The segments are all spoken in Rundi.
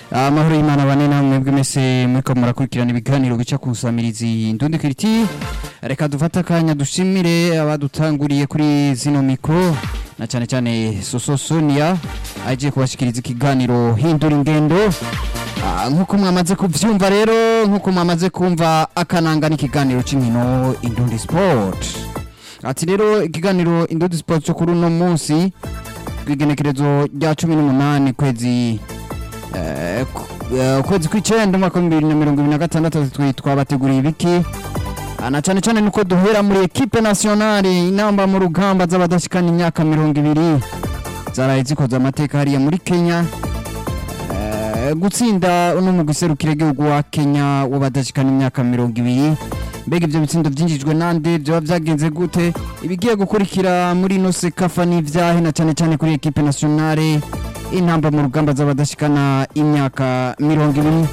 amahoro y'imana bane namwe mwebwe mwese muriko murakurikirana ibiganiro bica ku nsamirizi ndundi kiriti reka dufate akanya dushimire abadutanguriye kuri zino mikro na cyane cyane soso sonia agiye kubashikiriza ikiganiro hindura ingendo Ah, nk'uko mwamaze kuvyumva rero nk'uko mwamaze kumva akananga n'ikiganiro c'inkino indundi sport ati rero ikiganiro indundi sport cyo kuri uno munsi kw'igenekerezo rya cumi n'umunani kwezi eh, ku- eh, ukwezi kw'icenda umwaka w'ibihumbi bibiri na mirongo ibiri na gatandatu twi- twabateguriye ibiki Ah, na cane cane nuko duhera muri ekipe nationale inamba mu rugamba z'abadashikana imyaka mirongo ibiri zaraye zikoze amateka hariya muri kenya Eh, gutsinda uno mugwi serukira igihugu wa kenya w'abadashikana imyaka mirongo ibiri mbega ivyo bitsindo vyinjijwe nande vyoba vyagenze gute ibigiye gukurikira muri ino sekafa n'ivyahe na cane cane kuri ekipe nationale intamba mu rugamba z'abadashikana imyaka mirongo ibiri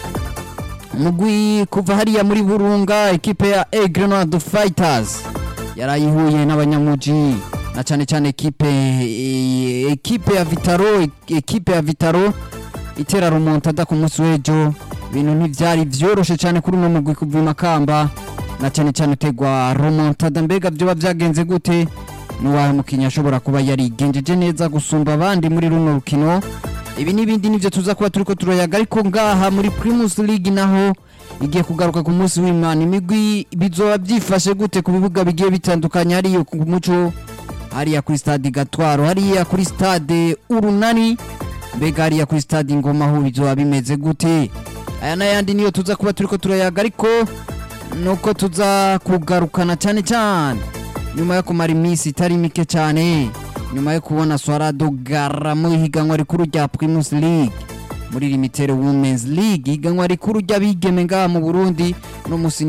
mugwi kuva hariya muri burunga ekipe ya A Grenade Fighters yarayihuye n'abanyamuji na cyane cyane ekipe eh, ekipe ya Vitaro ekipe ya Vitaro itera remontada ku munsi w'ejo ibintu ntivyari vyoroshe cyane kuri uno mugwi kuva i Makamba na cyane cyane utegwa remontada mbega vyoba vyagenze gute n'uwahe mukinnyi ashobora kuba yarigenjeje neza gusumba abandi muri runo rukino ibi n'ibindi nivyo tuza kuba turiko turayaga ariko ngaha muri Primus League naho igiye kugaruka ku munsi w'Imana imigwi bizoba byifashe gute ku bibuga bigiye bitandukanye hariya ku muco hariya kuri stade Gatwaro hariya kuri stade Urunani mbega hariya kuri stade Ngoma ho bizoba bimeze gute aya n'ayandi niyo tuza kuba turiko turayaga ariko nuko tuza kugarukana cyane cyane nyuma yo kumara iminsi itari mike cyane nyuma yo kubona Swarado Gara mu higanwa rikuru rya Primus League muri Limited Women's League higanwa rikuru ry'abigeme ngaha mu Burundi no musi